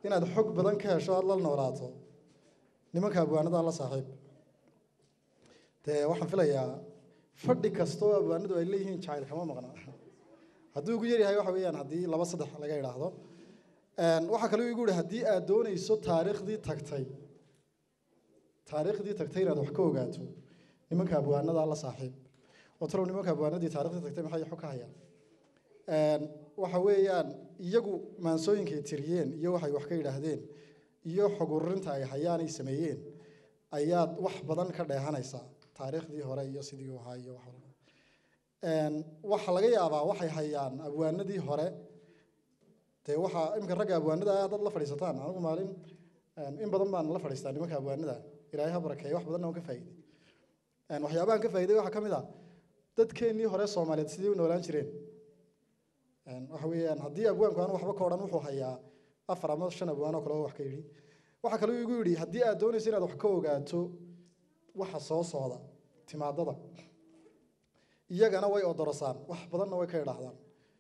inaad xog badan ka hesho aada la noolaato nimanka abwaanada la saaxiib dee waxaan filayaa fadhi kastoo abwaanadu ay leeyihiin jacayl kama maqna hadduu ugu yaryahay waxa weeyaan haddii laba saddex laga idhaahdo waxaa kaloo igu yihi haddii aad doonayso taariikhdii tagtay taariikhdii tagtay inaad wax ka ogaato nimanka abwaanada la saaxiib oo talow nimanka abwaanadii taariikhdii tagtay maxay xog ka hayaan waxa weeyaan iyagu maansooyinkay tiriyeen iyo waxay wax ka yidhaahdeen iyo xog ururinta ay hayaan ay sameeyeen ayaad wax badan ka dheehanaysaa taariikhdii hore iyo sidii u ahaa iyo wax walba waxa laga yaabaa waxay hayaan abwaanadii hore dee waxaa iminka ragga abwaanada ah haddaad la fadhiisataan anigu maalin in badan baan la fadhiistaa nimanka abwaanada ilaahay ha barakeeye wax badanna waan ka faa'iiday waxyaabahan ka faa'iiday waxaa ka mid ah dadkeennii hore soomaaliyeed sidii u noolaan jireen waxa weeyaan haddii abwaanku aanu waxba ka odhan wuxuu hayaa afar ama shan abwaan oo kale oo wax ka yidhi waxaa kaloo igu yidhi haddii aad doonayso inaad wax ka ogaato waxa soo socda timaadada iyagana way odorosaan wax badanna way ka idhaahdaan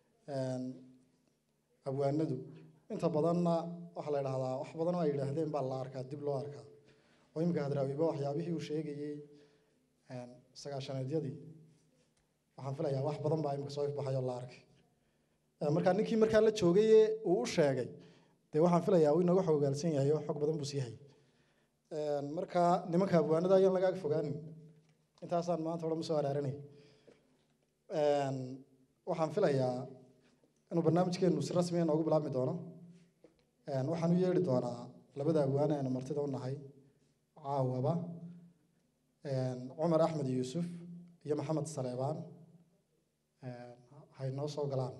abwaanadu inta badanna waxaa la idhahdaa wax badan oo ay yidhaahdeen baa la arkaa dib loo arkaa oo iminka hadraawiba waxyaabihii uu sheegayey sagaashaneedyadii waxaan filayaa wax badan baa imika soo ifbaxay oo la arkay markaa ninkii markaa la joogaye uu u sheegay dee waxaan filayaa uu inooga xogogaalsan yahay oo xog badan buu sii hayay markaa nimanka abwaanada ayaan lagaaga fogaanin intaasaan maanta odhan usoo araaranay waxaan filayaa inuu barnaamijkeenu si rasmiya noogu bilaabmi doono waxaan u yeedhi doonaa labada abwaane aynu martida u nahay caawaba cumar axmed yuusuf iyo maxamed saleebaan hay noo soo galaan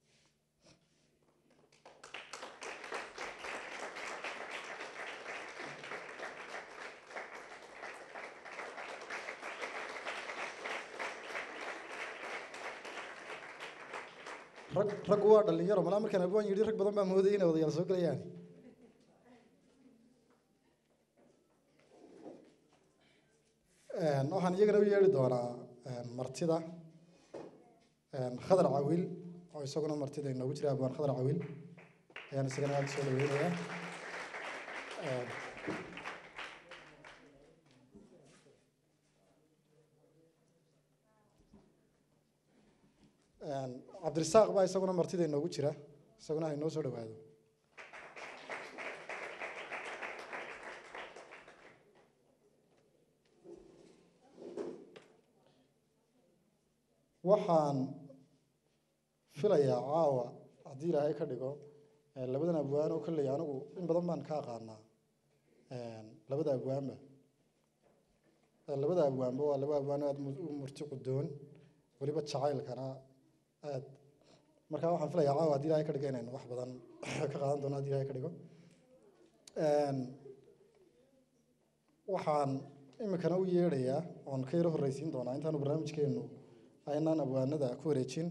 rag raggu waa dhalinyaro malaa markaan abwaan yidhi rag badan baa moodayay inay odayaal soo gelayaan waxaan iyagana u yeedhi doonaa martida khadar cawil oo isaguna martida inoogu jira abwaan khadar cawil ayaan isagana aada soo dhaweynayaa cabdirisaaq baa isaguna martida inoogu jira isaguna ha inoo soo dhawaado waxaan filayaa caawa haddii ilaahay ka dhigo labadan abwaan oo kolley anigu in badan baan ka aqaanaa labada abwaanba labada abwaanba waa laba abwaan aada u murti qudoon weliba jacaylkana aad markaa waxaan filayaa caawa haddii ilahay ka dhigo inaynu wax badan ka qaadan doono hadii ilahay ka dhigo waxaan iminkana u yeedhayaa oon ka yaro horreysiin doonaa intaanu barnaamijkeenu aynaan abwaanada ku wareejin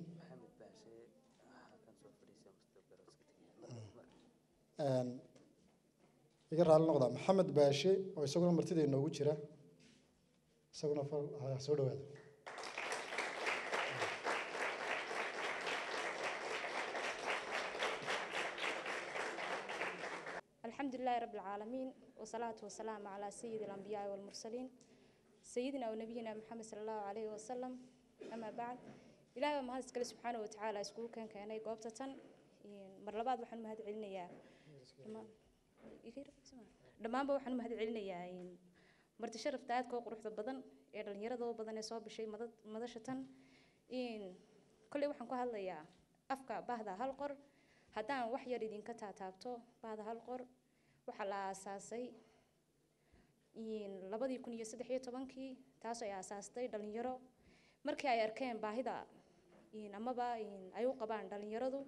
iga raali noqda maxamed baashe oo isaguna martida inoogu jira isaguna soo dhawaado الحمد لله رب العالمين والصلاة والسلام على سيد الأنبياء والمرسلين سيدنا ونبينا محمد صلى الله عليه وسلم أما بعد إلهي ما هذا سبحانه وتعالى سكول كان كان قوبتة مرلبات وحن مهد علنا يا dhammaanba waxaan u mahad celinayaa marti sharafta aadka u quruxda badan ee dhallinyaradoo badan ee soo bishay madasha tan kolley waxaan ku hadlayaa afka bahda hal qor haddaan wax yar idinka taataabto bahda hal qor waxaa la aasaasay labadii kun iyo saddex iyo tobankii taasoo ay aasaastay dhalinyaro markii ay arkeen baahida amaba ay u qabaan dhalinyaradu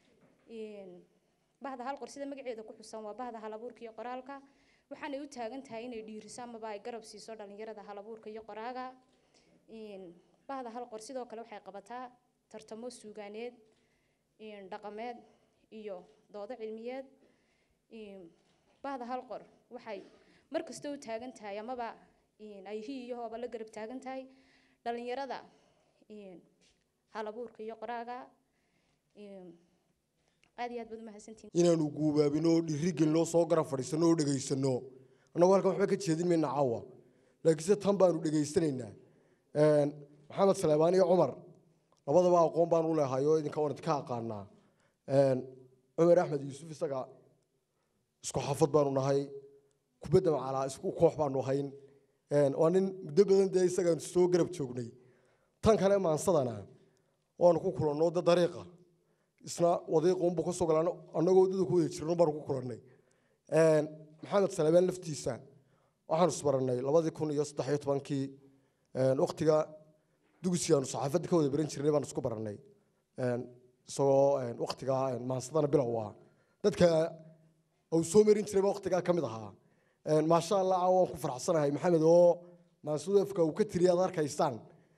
bahda hal qor sida magaceeda ku xusan waa bahda halabuurka iyo qoraalka waxaanay u taagan tahay inay dhiiriso amaba ay garab siiso dhalinyarada halabuurka iyo qoraaga bahda hal qor sidoo kale waxay qabataa tartamo suugaaneed dhaqameed iyo doodo cilmiyeed bahda hal qor waxay mar kasta u taagan tahay amaba ay hi iyo hooba la garab taagan tahay dhalinyarada halabuurka iyo qoraaga aad iyo aad baad umahadsantihin inaanu guubaabino oo dhiirigelinoo soo garab fadhiisano oo dhegaysano annagu halkan waxba ka jeedin mayna caawa laakiinse tan baanu dhegaysanaynaa maxamed saleebaan iyo cumar labadaba aqoon baanu leehay oo idinka waan idinka aqaanaa cumar axmed yuusuf isaga isku xafad baanu nahay kubadda macalaa isku koox baanu ahayn waa nin muddo badan dee isagaan soo garab joognay tan kale maansadana waanu ku kulanno de dariiqa isna wadiiqunbu ka soo galaan annagoo waddada ku wada jirno baanu ku kulannay maxamed salebaan laftiisa waxaanu isbarannay labadii kun iyo saddex iyo tobankii waktiga dugsi aanu saxaafadda ka wada baran jirnay baanu isku barannay isagoo waktiga maansadana bilow ah dadka uu soo marin jiray baa waktigaa ka mid ahaa maasha allah caawa waan ku faraxsanahay maxamed oo maansudeefka uu ka tiriya aad arkaysaan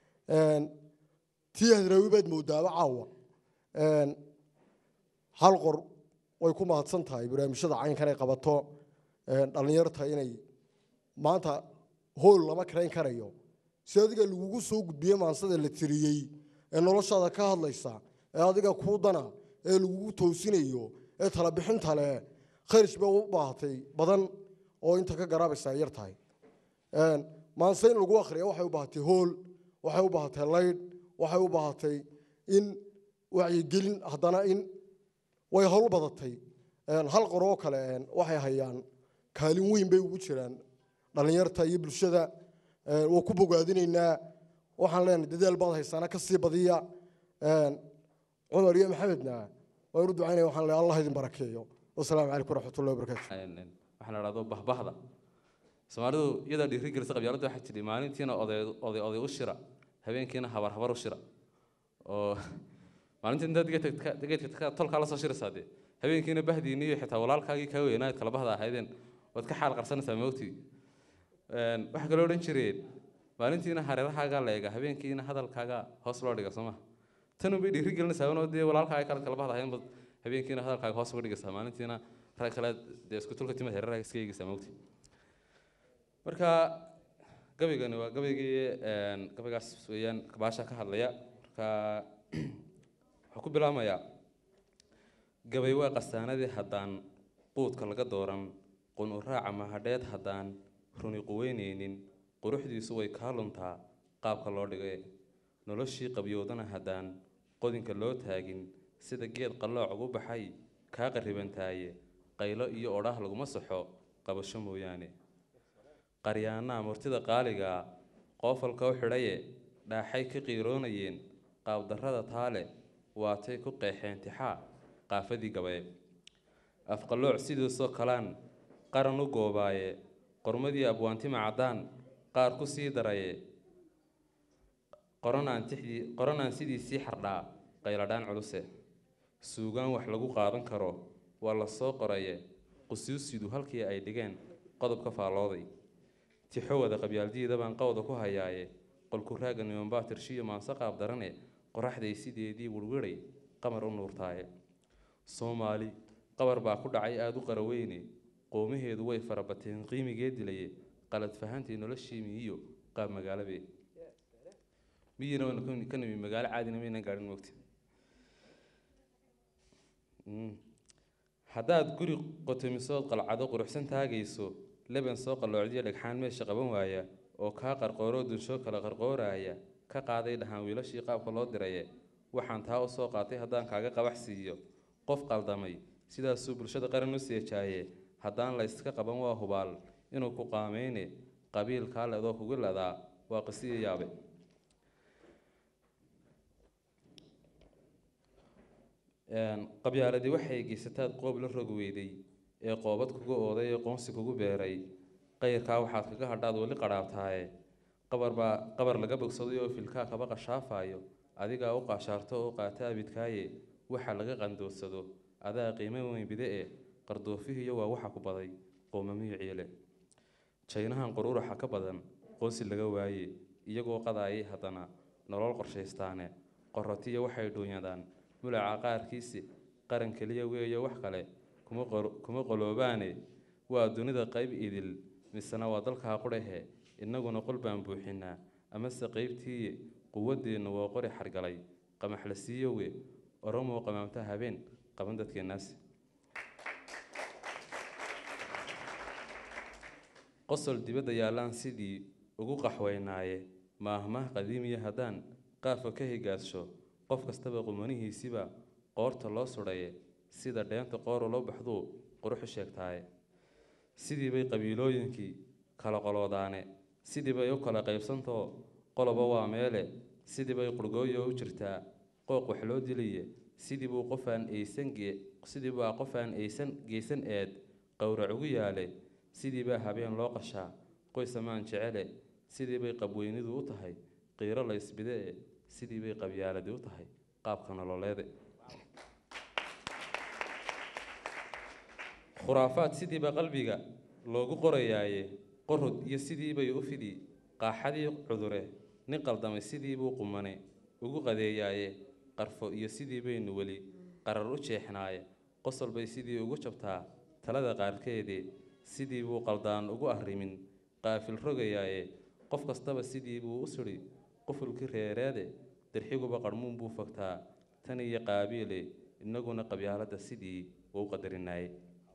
tii hadraawi baad moodaaba caawa hal qor way ku mahadsan tahay barnaamijyada caynkan ay qabato dhallinyarta inay maanta hool lama karayn karayo si adiga lagugu soo gudbiye maansada la tiriyey ee noloshaada ka hadlaysa ee adiga kuu dana ee lagugu toosinayo ee talabixinta leh khayrish bay u baahatay badan oo inta ka garaabaysa ay yar tahay maanse in lagu akhriya waxay u baahatay hool waxay u baahatay laydh waxay u baahatay in wacyigelin haddana in way howl badatay hal qoroo kale waxay hayaan kaalin weyn bay ugu jiraan dhallinyarta iyo bulshada waa ku bogaadinaynaa waxaan leenahay dadaal baad haysaana ka sii badiya cumar iyo maxamedna waan u ducaynaya waxaan leeyahay allah idin barakeeyo wasalaamu calaykum waraxmatullahi wabarakaatu waxaa la dhahdo bahbahda soomaalidu iyadaa dhiiri gelisa qabyaaladda waxaa jiri maalintiina oday oday oday u shira habeenkiina habar habar u shira oo maalintii intaad geedka geedka tolkaa la soo shiraysaa dee habeenkiina bahdiini iyo xitaa walaalkaagii kaa weynaad kala bahda ahaydeen waad ka xaal qarsanaysaa mawtii waxaa kaloo odhan jireen maalintiina hareerahaagaa la eega habeenkiina hadalkaaga hoos loo dhiga soo maha tan unbay dhiiri gelinaysaa inoo dee walaalkaaga kale kala bahda ahayn bad habeenkiina hadalkaaga hoos uga dhigaysaa maalintiina rag kale dee isku tulka timid hareerahaaga iska eegaysaa mawtii marka gabaygani waa gabaygii gabaygaas weeyaan baasha ka hadlaya marka waxaa ku bilaamayaa gabay waa qasaanadii haddaan quudka laga dooran qun u raaca mahadheed haddaan runi quweyneynin quruxdiisu way kaa luntaa qaabka loo dhigay noloshii qabyoodana haddaan qodinka loo taagin sida geed qallooc ugu baxay kaa qarribantaaye qaylo iyo odhaah laguma saxo qabasho mooyaane qaryaanaha murtida qaaligaa qoofalka u xidhaye dhaaxay ka qiiroonayeen qaabdarrada taale waatay ku qeexeen tixaa qaafadii gabaye afqallooc sidiisoo kalaan qaran u goobaaye qormadii abwaantima caddaan qaar ku sii daraye qoranaan tixdii qoranaan sidiisii xardhaa qayladhaan culuse suugaan wax lagu qaadan karo waa la soo qoraye qusuusidu halkii ay dhigeen qodobka faallooday tixo wada qabyaaldiida baan qowda ku hayaaye qolku raaga nimanbaa tirshiyo maanse qaab darane qoraxday sideedii wirwiray qamar u nuurtaaye soomaali qabar baa ku dhacay aada u qaraweyne qoomaheedu way farabateen qiimigee dilaye qalad fahantii noloshii miyiyo qaab magaalabe miyina waynu ka- ka nimi magaalo caadina maynan gaadhin mogti haddaad guri qotomisood qalcado quruxsan taagayso leban soo qalloocdiyo dhagxaan meesha qaban waaya oo kaa qarqooroo dunsho kala qarqooraaya ka qaaday dhahaan wiilashii qaabka loo diraye waxaan taa u soo qaatay haddaan kaaga qabax siiyo qof qaldamay sidaasuu bulshada qaran u seejaaye haddaan la yska qaban waa hubaal inuu ku qaameyne qabiilkaa ledoo kugu ledaa waa qisiyo yaabe qabyaaladii waxay geysataad qoob la rog weyday ee qoobad kugu ooday ee qoonsi kugu beeray qayrkaa waxaad kaga hadhaad weli qadhaabtaaye qabar baa qabar laga bogsaday oo filkaa kaba qashaafayo adigaa u qaashaarto oo qaata abidkaaye waxa laga qandoodsado adaa qiimo weyn bide e qardoofihiyo waa waxa ku baday qoomamiyo ciile jaynahan quruuraxa ka badan qoonsi laga waaye iyagoo qadaayay haddana nolol qorshaystaane qorotiya waxay dhuunyadaan mulaca qaarkiisi qaran keliya weeyo wax kale kuma qor- kuma qoloobaane waa dunida qayb idil misena waa dalkaa qudhahe innaguna qol baan buuxinaa amase qaybtiiye quwaddeenna waa qori xargalay qamaxla siiyowe oromoo qamaamta habeen qaban dadkeenaas qosol dibadda yaallaan sidii ugu qaxweynaaye maahmaah qadiimiya haddaan qaafka ka higaadsho qof kastaba qumanihiisiba qoorta loo sudhaye sida dheenta qoor loo baxduu quruxu sheegtaaye sidii bay qabiilooyinkii kala qoloodaane sidii bay u kala qaybsantoo qoloba waa meele sidii bay qurgooyo u jirtaa qooq wax loo diliye sidii buu qofaan aysan gee sidii baa qofaan aysan geysan eed qowrac ugu yaale sidii baa habeen loo qashaa qoys amaan jecele sidii bay qabweynidu u tahay qiiro la ysbidee sidii bay qabyaaladi u tahay qaabka nololeede khuraafaad sidiiba qalbiga loogu qorayaaye qorod iyo sidiibay u fidi qaaxadii cudure nin qaldamay sidiibuu qumane ugu qadeeyaaye qarfo iyo sidii baynu weli qarar u jeexnaaye qosol bay sidii ugu jabtaa talada qaarkeedee sidii buu qaldaan ugu arrimin qaafil rogayaaye qof kastaba sidii buu u sudhi qufulkii reereede dirxiguba qarmuun buu fogtaa tan iyo qaabiile innaguna qabyaaladda sidii uu qadarinaayey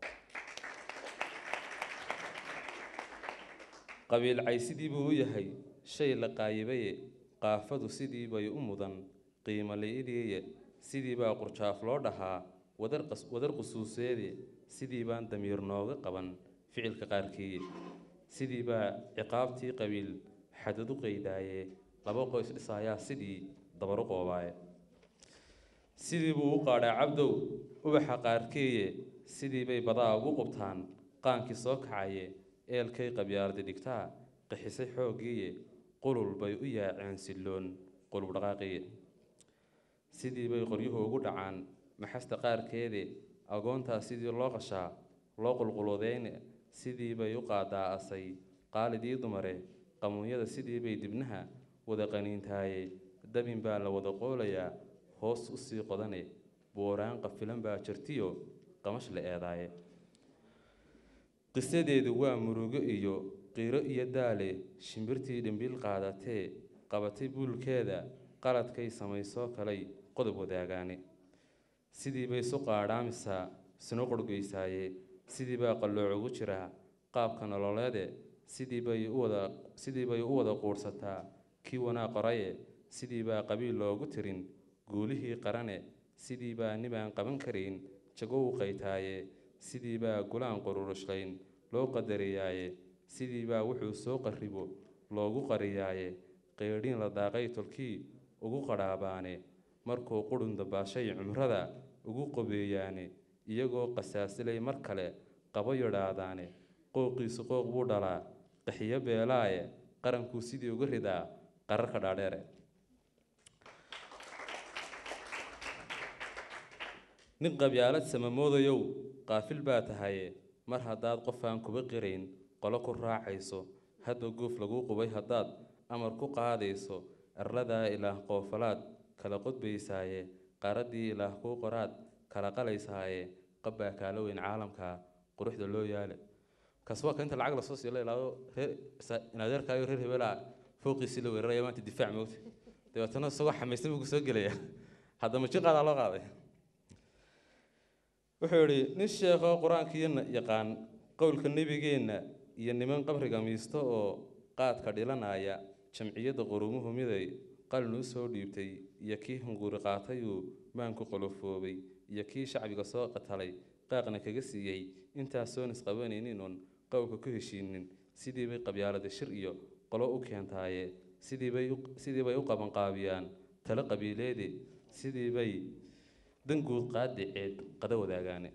qabiil cay sidii buu u yahay shay la qaayibaye qaafadu sidii bay u mudan qiimo la-idiye sidii baa qurjaaf loo dhahaa wadar qas- wadar qusuuseede sidii baan damiir nooga qaban ficilka qaarkiiye sidii baa ciqaabtii qabiil xadad u qaydaaye laba qoys dhisaayaa sidii dabaru qoobaaye sidii buu u qaadhaa cabdow ubaxa qaarkeeye sidii bay badaa ugu qubtaan qaankii soo kacaye eelkay qabyaaladi dhigtaa qixisay xooggiiye qulul bay u yaaceen silloon qulub dhaqaaqiye sidii bay qoryuhu ugu dhacaan maxasta qaarkeede agoontaa sidii loo qashaa loo qulqulodeyne sidii bay u qaadaa asay qaalidii dumare qamuunyada sidii bay dibnaha wada qaniintaaye dabin baa la wada qoolayaa hoos u sii qodane booraan qafilan baa jirtiyo qamash la eedaaye qisadeedu waa murugo iyo qiiro iyo daale shimbirtii dhimbil qaadatee qabatay buulkeeda qaladkay samaysoo kalay qodob wadaagaane sidii bay isu qaadhaamisaa isna qorgeysaaye sidii baa qallooc ugu jiraa qaabka nololeede sidii bay u wada sidii bay u wada quudhsataa kii wanaa qoraye sidii baa qabiil loogu tirin guulihii qarane sidii baa nibaan qaban karayn jago u qaytaaye sidii baa gulaan qururushqayn loo qadariyaaye sidii baa wuxuu soo qarribo loogu qariyaaye qeydhiin la daaqay tolkii ugu qadhaabaane markuu qudhun dabaashay cumrada ugu qobeeyaane iyagoo qasaasilay mar kale qabo yidhaahdaane qooqiisu qooq buu dhalaa qaxiyo beelaaye qarankuu sidii uga ridaa qararka dhaadheere nin qabyaalad samamoodayow qaafil baa tahaye mar haddaad qof aan kuba qirayn qolo ku raacayso hadba goof laguu qubay haddaad amar ku qaadayso arladaa ilaah qoofalaad kala qodbaysaaye qaraddii ilaah kuu qoraad kala qalaysaaye qabbaa kaala weyn caalamka quruxda loo yaale kaas waa ka inta lacag lasoo siiyo la ilaado reer inadeerkaayo reer hebelaa fooqiisii la weeraraya maanta difaac moogta dabeetana isagoo xamaysan buu kusoo gelaya haddama jiqaadaa loo qaaday wuxuu yidhi nin sheekho qur-aankiina yaqaan qowlka nebigeenna iyo niman qabriga miisto oo qaadka dhilanaya jamciyadda qurumuhu miday qalin u soo dhiibtay iyo kii hunguri qaatayuu maanku qolofoobay iyo kii shacbiga soo qatalay qaaqna kaga siiyey intaasoon isqabanaynin oon qowlka ku heshiinin sidii bay qabyaalada shir iyo qolo u keentaaye sidii bay u- sidii bay u qabanqaabiyaan talo qabiileede sidii bay danguud qaadiceed qada wadaagaane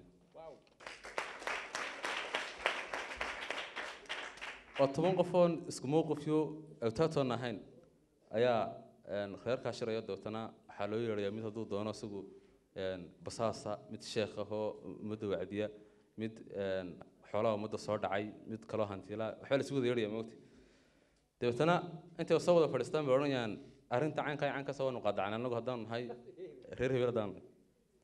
oo toban qofoon isku mowqifyo awtaatoon ahayn ayaa een, reerkaa shiraya dootana waxaa loo yeedhayaa mid hadduu doono isagu een, basaasa mid sheekh ahoo ummadda wacdiya mid een, xoolaha ummadda soo dhacay mid kaloo hantiila waxbaa la isu wada yeedhaya moogti dabeetana intay soo wada fadhiistaan bay odhanayaan arrinta caynkaa iyo caynkaas waanu qaadacnay annagu haddaanu nahay reer hebel haddaanu nahay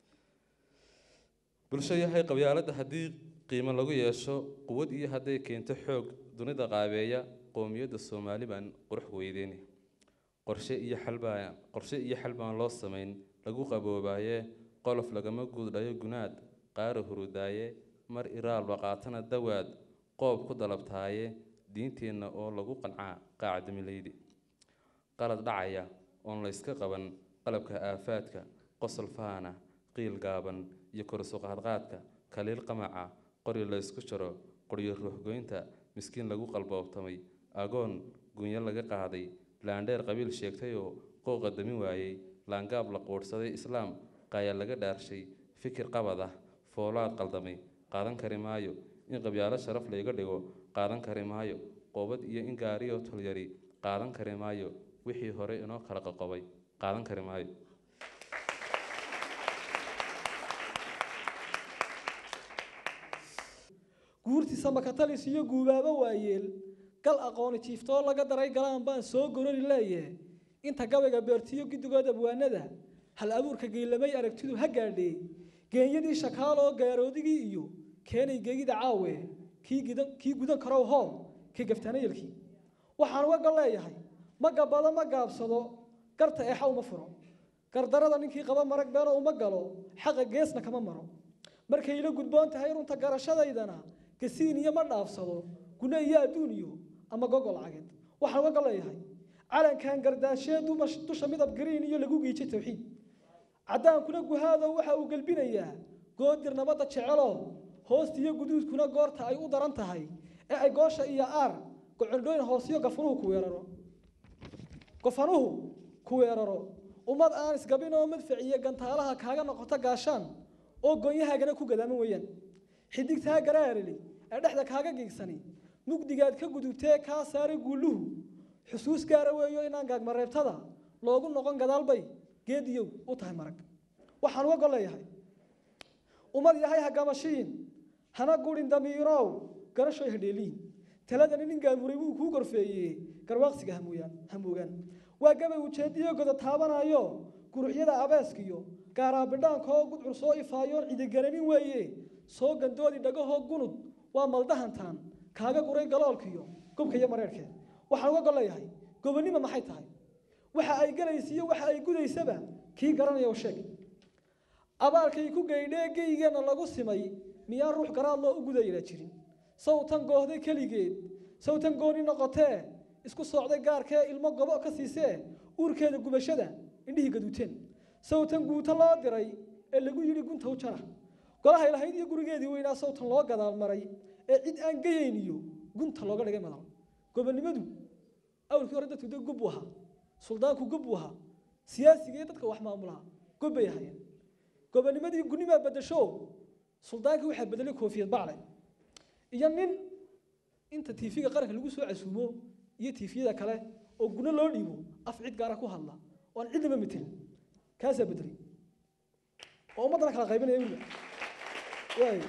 bulsho yahay qabyaaladda haddii qiimo lagu yeesho quwad iyo hadday keento xoog dunida qaabeeya qoomiyadda soomaali baan qurux weydeyni qorshe iyo xal baa qorshe iyo xal baan loo samayn lagu qaboobaaye qolof lagama guuldhayo gunaad qaara hurudaaye mar iraalba qaatana dawaad qoob ku dalabtaaye diinteenna oo lagu qancaa qaacdamilaydi qalad dhacaya oon layska qaban qalabka aafaadka qosol faana qiil gaaban iyo korsuqaadqaadka kaliil qamaca qori laysku jaro qoryo ruuxgoynta miskiin lagu qalboobtamay agoon gunyo laga qaaday laandheer qabiil sheegtayoo qooqa damin waayey laangaab la quudhsaday islaam qaaya laga dhaarshay fikir qabad ah foolaad qaldamay qaadan kari maayo in qabyaalo sharaf layga dhigo qaadan kari maayo qoobad iyo in gaariyo tolyari qaadan kari maayo wixii hore inoo kala qoqobay qaadan kari maayo guurtiisa makatalis iyo guubaabo waayeel gal aqooni jiiftoo laga daray galaan baan soo gorori leeye inta gabayga beertiyo guddigood abwaanada hal abuurka geylamay aragtidu ha gaadhee geenyadii shakaaloo gaaroodigii iyo keenay geegida caawe kii gidan kii gudan karow hool kii gaftaanayelkii waxaan uga gol leeyahay ma gabbado ma gaabsado garta eexa uma furo gardarada ninkii qaba marag beeno uma galo xaqa geesna kama maro markay ila gudboon tahay runta garashadaydana gasiin iyo ma dhaafsado gune iyo adduun iyo ama gogol cageed waxaan uga gol leeyahay calankan gardaashee dumash- dusha midab gariin iyo lagu giijay tawxiid caddaankuna guhaado waxa uu gelbinayaa goodir nabadda jecelo hoosta iyo guduudkuna goorta ay u daran tahay ee ay goosha iyo aar gocondhooyin hoosiyo gafanuhu ku weeraro gofanuhu ku weeraro ummad aan isgabin oo madfac iyo gantaalaha kaaga noqoto gaashaan oo goonyahaagana ku gadaaman weeyaan xidigtaa garaarili ee dhexda kaaga giigsani mugdigaad ka gudubtee kaa saaray guuluhu xusuus gaara weeyo inaan gaagmareebtada loogu noqon gadaalbay geediyow u tahay marag waxaan uga gol leeyahay ummad yahay hagamashiin hana gurin damiirow garashoy hadheeliin taladani nin gaamuray wuu kuu gorfeeyey garwaaqsiga hamuuyaan hamuugaan waa gabay ujeediyo goda taabanayo guruxyada abeeskiyo gaaraabidhaankoo gudcur soo ifaayoon cidigaranin weeye soo gandoodi dhagahoo gunud waa maldahantaan kaaga guray galoolkiyo gobka iyo mareerhkeed waxaan uga gol leeyahay gobonnimo maxay tahay waxa ay galaysiiyo waxa ay gudaysaba kii garanaya oo sheeg abaalkay ku geydhee geygeenna lagu simay miyaan ruux garaad loo u gudayna jirin sawtan goohday keligeed sawtan gooni noqotee isku soocday gaarkee ilmo gobo ka siisee uurkeeda gubashada indhihii gaduuteen sawtan guuto loo diray ee lagu yidhi gunta u jara golahay lahayd iyo gurigeedii weynaa sawtan loo gadaal maray ee cid aan gayayn iyo gunta looga dhigay madal gobonnimadu awlkii hore dadku de gob buu ahaa suldaanku gob buu ahaa siyaasiga iyo dadka wax maamulaha gob bay ahaayeen gobonnimadii gunimaa bedesho suldaankii waxaa bedelay koofiyad bacle iyo nin inta tiifiga qaranka lagu soo casuumo iyo tiifiyada kale oo guno loo dhiibo af cid gaara ku hadla oo aan cidnaba metelin kaasaa bedelay oo ummaddana kala qaybinaya weliba waay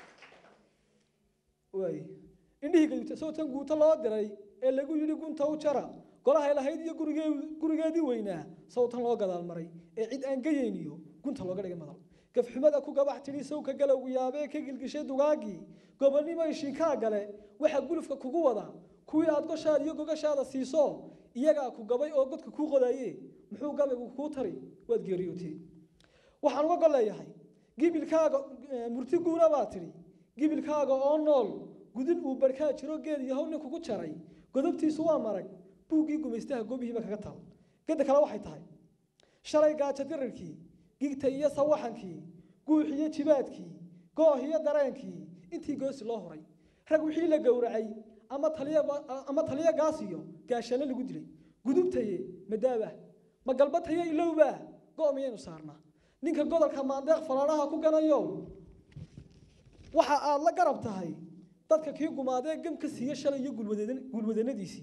waay indhihii gaduuta sawtan guuto loo diray ee lagu yidhi gunta u jara golahay lahayd iyo gurigee gurigeedii weynaa sawtan loo gadaal maray ee cid aan gayayn iyo gunta looga dhigay madal gafxumada ku gabax tidhi sawka galowgu yaabee ka gilgishay dugaagii gobonnimo ishiinkaa gale waxa gulufka kugu wada kuwii aad goshaada iyo gogashaada siiso iyagaa ku gabay oo godka kuu qodaye muxuu gabaygu kuu tari waad geeriyootee waxaan uga gol leeyahay gibilkaaga murti guuna baa tidhi gibilkaaga oo nool gudin uu barkaa jiro geed yahow nin kugu jaray godobtiisu waa marag buuggii gumaystaha goobihiiba kaga taal gedda kale waxay tahay shalay gaajo dirirkii gigta iyo sawaxankii guux iyo jibaadkii gooh iyo dareenkii intii goosi loo horay rag wixii la gowracay ama taliya ama taliya gaasiyo gaashaale lagu dilay gudubtaye madaaba ma galbataye ilowba go' miyaynu saarnaa ninka godolka maandeeq falaadhaha ku ganayo waxa aad la garab tahay dadka kii gumaadee gam ka siiya shalay iyo gulwadeena- gulwadeennadiisii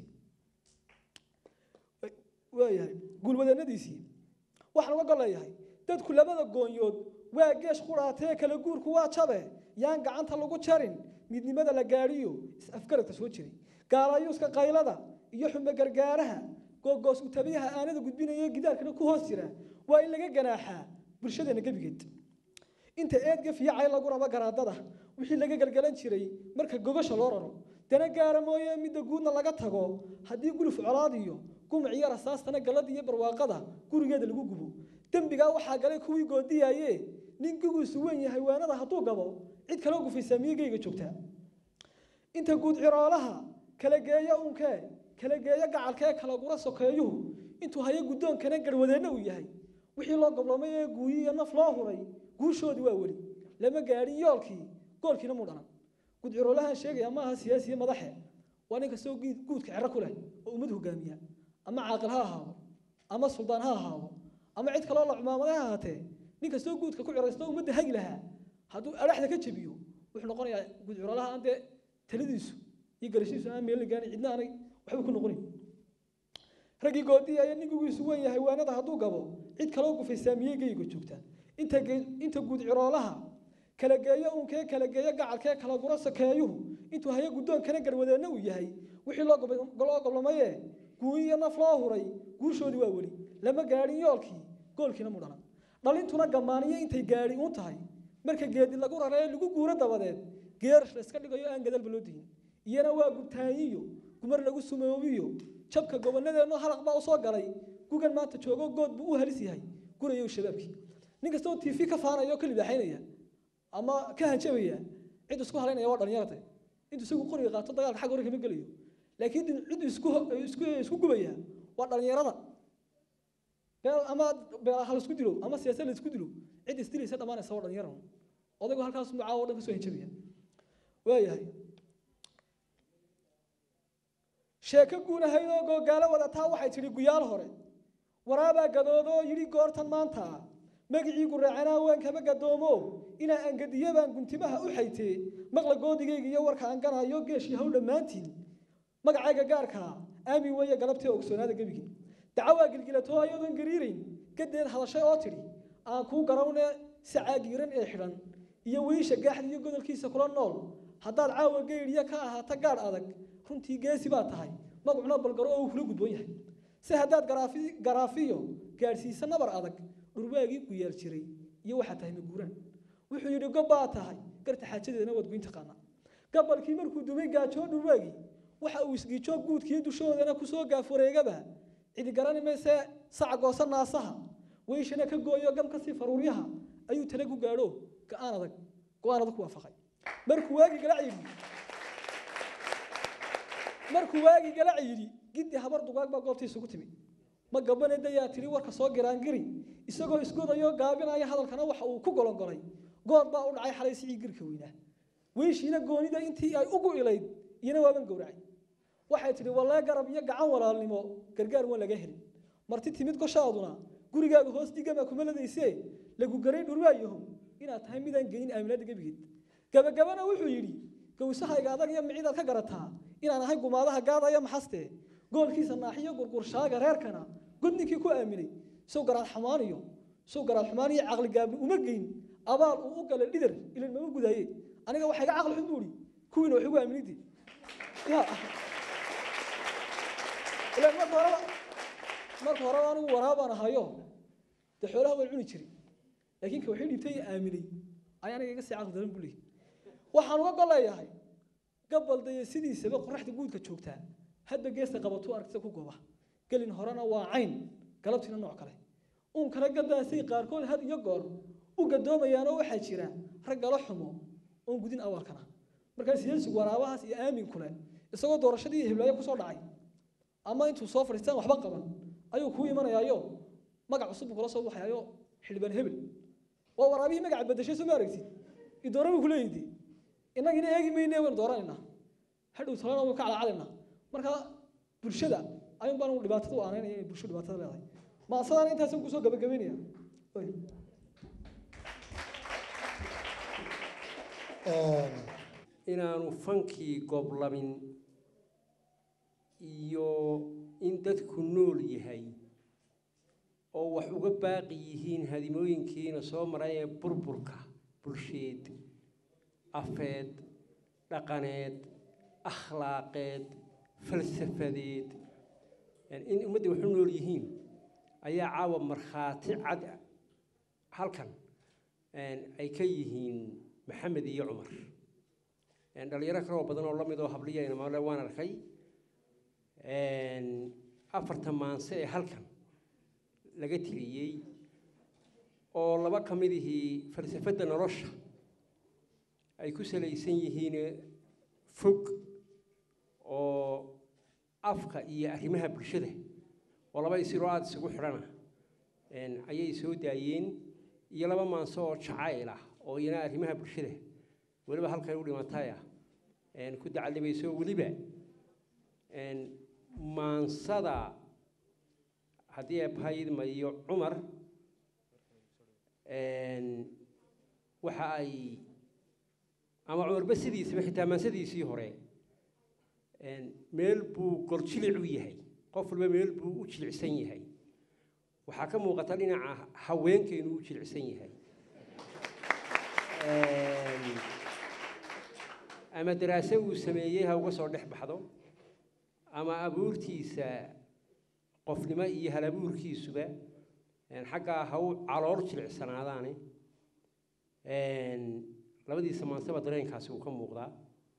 waayahay gulwadeennadiisii waxaan uga gol leeyahay dadku labada goonyood waa geesh qudhaatee kala guurku waa jabe yaan gacanta lagu jarin midnimada la gaadhiyo is-afgaradka soo jiray gaalayuuska qaylada iyo xume gargaaraha googoos utabiyaha aanada gudbinaya gidaarkana ku hoos jira waa in laga ganaaxaa bulshadeena gebigeed inta eedga fiicay lagu rabo garaadada wixii laga galgalan jiray marka gogasha loo raro dana gaara mooye midda guudna laga tago haddii guluf colaad iyo gumac iyo rasaastana gallada iyo barwaaqada gurigeeda lagu gubo dembigaa waxaa galay kuwii goodiyaye nin gugiisu weyn yahay waanada hadduu gabo cid kaloo gufaysaa miyigayga joogtaa inta guud ciroolaha kala geeya unkee kala geeya gacalkee kala gura sokeeyuhu intuu hayo guddoonkana garwadeenna uu yahay wixii loo goblamay ee guuyi iyo naf loo huray guushoodii waa weli lama gaadhin yoolkii goolkiina muu dhalan guud ciroolahan sheegaya maaha siyaasiye madaxe waa nin kastoo giid- guudka cero ku leh oo ummad hogaamiya ama caaqil ha ahaado ama suldaan ha ahaado ama cid kaloo la cumaamada ha ahaatee nin kastoo guudka ku ciraysto ummadda hagi lahaa hadduu adhaxda ka jebiyo wuxuu noqonayaa guud ciroolaha aan dee taladiisu iyo garashiisu aan meel la gaarin cidna aanay waxba ku noqonayn raggii goodii ayaa ninkugiisu weyn yahay waanada hadduu gabo cid kaloo gufaysaa miyey geyga joogtaa inta ge- inta guud ciroolaha kala geeyo unkee kala geeyo gacalkee kala guro sakeeyuhu intuu hayo guddoonkana garwadeenna uu yahay wixii loo gob- loo goblamaye guuyi iyo naf loo huray guushoodii waa weli lama gaadhin yoolkii goolkiina mu dhalan dhalintuna gammaaniyo intay gaadhi uun tahay marka geedi lagu raree lagu guuro dabadeed geerash la iska dhigayo aan gadalba loo dihin iyana waa gubtaanyiyo gumar lagu sumoobiyo jabka gobonadeenno halaq baa usoo galay gugan maanta joogo good buu u halis yahay gurayo shabaabkii nin kastoo tv ka faanaya oo ka libaaxaynaya ama ka hanjabaya cid isku halaynaya waa dhalinyarate intuu isagu qoriga qaato dagaalka xagga hore kama gelayo laakiin cid isku isku isku gubaya waa dhalinyarada beel ama beel ha laisku dilo ama siyaasad la isku dilo cid isdilaysa dhammaanaysa waa dhalinyaro odaygu halkaas mucaawo o dhan kasoo hanjabaya waayahay sheeko guunahaydoo googaalo wadataa waxay tidhi guyaal hore waraabaa gadoodoo yidhi goortan maanta magicii guraacanaa waan kama gadoomo inaa angadiyabaan guntimaha u xaytee maqla goodigayga iyo warka aan ganayo geeshii haw dhammaantiin magacayga gaarkaa aamin weeye galabtee ogsoonaada gebigii dacawaa gilgilatoo ayadoon gariirayn gadeed hadashay oo tidhi aan kuu garawne sacaagiiran ee xidhan iyo wiisha gaaxda iyo godolkiisa kula nool haddaad caawa geydhiya ka ahaata gaadh adag runtii geesi baa tahay magacuna balgaro oo uu kula gudboon yahay si haddaad garaafi garaafiyo gaadhsiisa nabar adag dhurwaagii ku yaal jiray iyo waxaa tahay maguuraan wuxuu yidhi gob baa tahay garta xaajadeedana waad goyn taqaanaa gabalkii markuu dumay gaajoo dhurwaagii waxa uu isgiijoo guudkii dushoodana kusoo gaafureegaba cidi garani maysee saca goosa naasaha weyshana ka gooyo gam kasii faruuryaha ayuu tale ku gaadho go-aan adag go-aan adag ku waafaqay markuu waagii galac yidhi markuu waagii galac yidhi giddi habar dugaag baa goobtii isugu timi ma gabane dayaa tidhi warka soo giraangiri isagoo isgodayoo gaabinaya hadalkana waxa uu ku golongolay good baa u dhacay xalay sicii girka weynaa weyshiina goonida intii ay ugu ilayd iyana waaban gowracay waxay tidhi wallee garab iyo gacan walaalnimo gargaar waan laga helin marti timid goshaaduna gurigaaga hoos dhigama kuma ladaysee lagu garay dhurwaayahow inaad tahay midaan geyin aaminaada gebigeed gabagabana wuxuu yidhi gowsahayga adag iyo micidaad ka garataa inaan ahay gumaadaha gaadaya maxaste goolkiisa naaxiyo gurgurshaaga reerkana god ninkii ku aaminay sow garaad xumaaniyo sow garaad xumaaniyo caqli gaabni uma geyn abaal uu u galay dhidar ilan mama gudaaye aniga waxaa iga caqli xun buuhi kuwiina wax igu aaminidi ya ilan marka horeba marka horeba anigu waraabaan ahayo dee xoolaha waan cuni jiray laakiin ka waxay dhiibtay aaminay ayaa aniga iga sii caqli daran buu leeyahy waxaan uga goleeyahay gabaldaya sidiisaba qoraxda guudka joogtaa hadba geesta qabatuu aragtida ku gooba gelin horena waa cayn galabtiina nooc kale uun kala gadaasay qaarkood had iyo goor u gadoomayaanoo waxaa jira rag galo xumo oon gudin awaalkana markaa siyaasigu waraabahaas iyo aamin kule isagoo doorashadii iyo hiblaayo kusoo dhacay ama intuu soo fadhiistaan waxba qaban ayuu kuu imanayaayo magac cusub buu kula soo baxayaayo xildhibaan hebel waa waraabihii magaca bedeshay soo ma aragtid idoora buu kuleeyidi innagina eegi mayne waynu dooranaynaa hadhow talana waynu ka calacalaynaa marka bulshada ayuun baan dhibaatada u aanaynaya inay bulshadu dhibaatada leedahay maasadaan intaasan kusoo gabagabaynaya Oy. inaanu fankii goblamin iyo in dadku nool yahay oo wax uga baaqi yihiin hadimooyinkiina soo maray ee burburka bulsheed afeed dhaqaneed akhlaaqeed falsafadeed yani in ummaddii wax u nool yihiin ayaa caawa markhaati cad halkan ay ka yihiin maxamed iyo cumar dhalinyaro kaloo badan oo la mid oo habliyayna maale waan arkay afarta maanse ee halkan laga tiriyey oo laba ka midihii falsafadda nolosha ay ku salaysan yihiin fog oo afka iyo arrimaha bulshada oo laba isiroo aada isugu xidhana ayay soo daayeen iyo laba maanso oo jacayl ah oo iyana arrimaha bulshada weliba halkay u dhimataya ku dacalibayso weliba maansada haddii ay bahaydmayo cumar waxa ay ama cumarba sidiisaba xitaa maansadiisii hore meel buu goljilic u yahay qof walba meel buu u jilicsan yahay waxaa ka muuqata dhinaca haweenka inuu u jilicsan yahay ama daraase uu sameeyey ha uga soo dhex baxdo ama abuurtiisa qofnimo iyo halabuurkiisuba xaggaa ha u calool jilicsanaadaane labadiisa maansaba dareenkaasi uu ka muuqdaa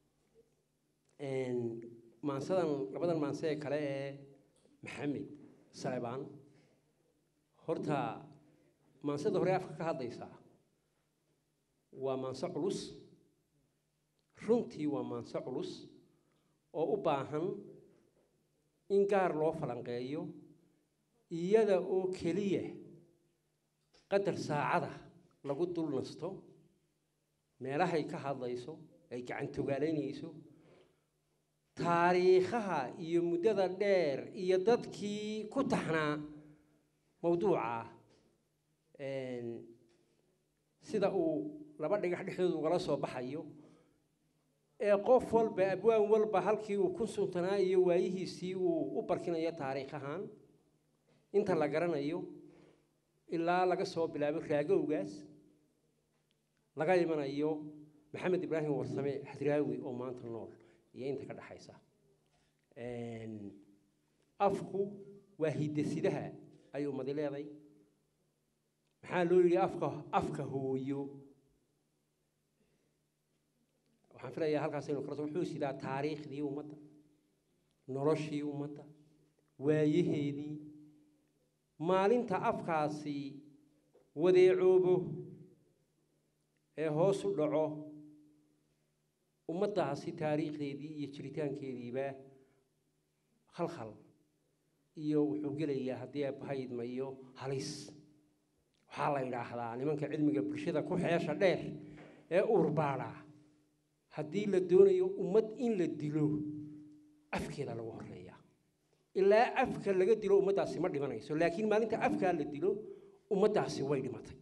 maansadan labadan maanse ee kale ee maxamed salebaan horta maansada hore afka ka hadlaysaa waa maanse culus runtii waa maanse culus oo u baahan in gaar loo falanqeeyo iyada oo keliya qadar saacada lagu dul nasto meelahay ka hadlayso ay gacantogaalaynayso taariikhaha iyo muddada dheer iyo dadkii ku taxnaa mawduuca sida uu laba dhigax dhexdooda ugala soo baxayo ee qof walba abwaan walba halkii uu ku suntanaa iyo waayihiisii uu u barkinayo taariikh ahaan inta la garanayo ilaa laga soo bilaabo raagowgaas laga imanayo maxamed ibraahim warsame hadraawi oo maanta nool iyo inta ka dhexaysa afku waa hidasidaha ay ummadi leeday maxaa loo yidhi afka afka hooyo waxaan filayaa halkaas aynu kala so wuxuu sidaa taariikhdii ummadda noloshii ummadda waayaheedii maalinta afkaasi wadeecoobo ee hoos u dhaco ummaddaasi taariikhdeedii iyo jiritaankeediiba khalkhal iyo wuxuu gelayaa haddii abahaydmayo halis waxaa la yidhaahdaa nimanka cilmiga bulshada ku xeesha dheer ee uurbaadha haddii la doonayo ummad in la dilo afkeeda lagu horeeya ilaa afka laga dilo ummaddaasi ma dhimanayso laakiin maalinta afkaa la dilo ummaddaasi way dhimatay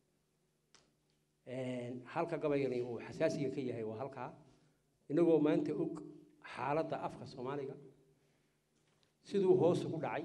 halka gabayani uu xasaasiga ka yahay waa halkaa inagoo maanta og xaaladda afka soomaaliga siduu hoos ugu dhacay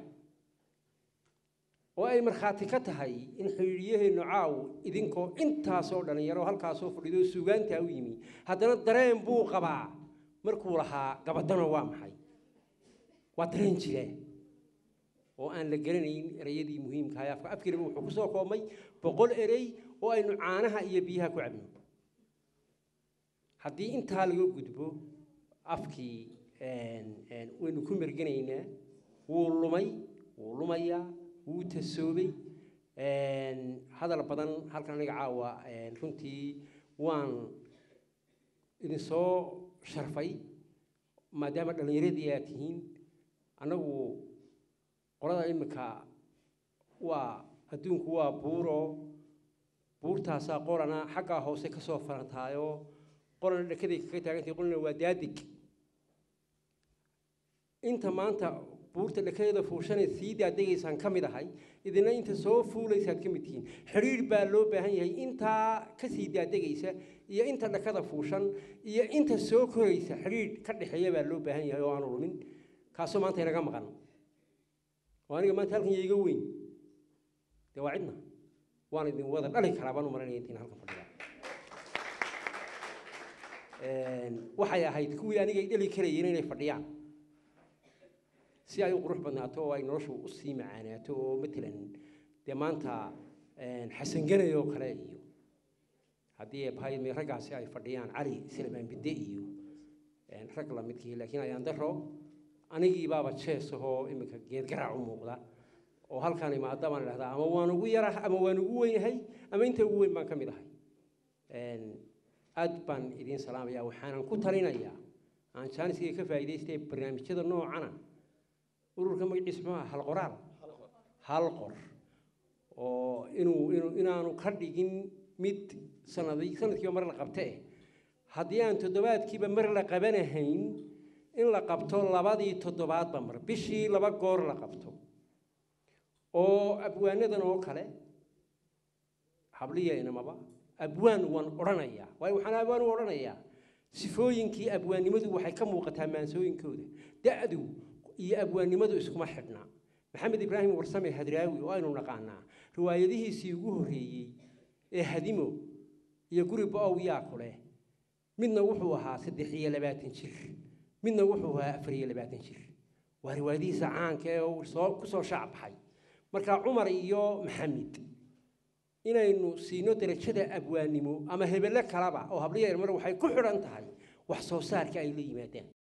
oo ay markhaati ka tahay in xidhiidhiyaheennu caaw idinkoo intaasoo dhallinyaro halkaasoo fadhido suugaantaa u yimi haddana dareen buu qabaa markuu lahaa gabadano waa maxay waa dareen jira oo aan la garanayn ereyadii muhiimka ahay afka afkiinaba wuxuu ku soo koobmay boqol erey oo aynu caanaha iyo biyaha ku cabno haddii intaa laga gudbo afkii waynu ku merganaynaa wuu lumay wuu lumayaa wuu tasoobay hadal badan halkan aniga caawa runtii waan idinsoo sharfay maadaama dhallinyaradii aad tihiin annagu qolada iminka waa adduunku waa buuro buurtaasaa qolana xaggaa hoose ka soo farantaayoo qolana dhekaday kaga taagantahay qolana waa daadig inta maanta buurta dhekadeeda fuushanee sii daadegaysaan ka mid ahay idina inta soo fuulaysaad ka mid tihiin xidhiidh baa loo baahan yahay intaa ka sii daadegaysa iyo inta dhakada fuushan iyo inta soo koraysa xidhiidh ka dhexeeya baa loo baahan yahay oo aanu lumin kaasoo maanta inaga maqan oo aniga maanta halkan iyo iga weyn dee waa cidna waan idin wada dhali karaa baan u maranaya intiin halkan fadhiya waxay ahayd kuwii aniga ay dhali karayeen inay fadhiyaan si ay u qurux badnaato oo ay noloshu u sii macaanaato oo matalan dee maanta xasanganay oo kale iyo haddii bahayme raggaasi ay fadhiyaan cali silmaan bidde iyo rag lamidkii laakiin ayaan daro anigii baaba jees ahoo iminka geedgaraac u muuqda oo halkaan imaada baan idhahdaa ama waan ugu yaraha ama waan ugu weynyahay ama inta ugu weyn baan ka mid ahay aad baan idiin salaamayaa waxaanan ku talinayaa aan jaaniskayga ka faa'iidaystay barnaamijyada noocana ururka magaciisa muxuu aha hal qoraal hal qor oo inuu inuu inaanu ka dhigin mid sanadi sanadkiiba mar la qabte eh haddii aan toddobaadkiiba mar la qabanahayn in la qabto labadii toddobaadba mar bishii laba goor la qabto oo abwaanadan oo kale habliya inamaba abwaan waan odhanayaa waayo waxaan abwaan u odhanayaa sifooyinkii abwaannimadu waxay ka muuqataa maansooyinkooda da-du iyo abwaannimadu iskuma xidhna maxamed ibraahim warsame hadraawi oo aynu naqaanaa riwaayadihiisii ugu horreeyey ee hadimo iyo guri bo-ow yaa ku leh midna wuxuu ahaa saddex iyo labaatan jir midna wuxuu ahaa afar iyo labaatan jir waa riwaayadihiisa caanka ee uu soo ku soo shaac baxay marka cumar iyo maxamed inaynu siino darajada abwaannimo ama hebelle kalaba oo habliya mar waxay ku xidhan tahay wax soo saarka ay la yimaadaan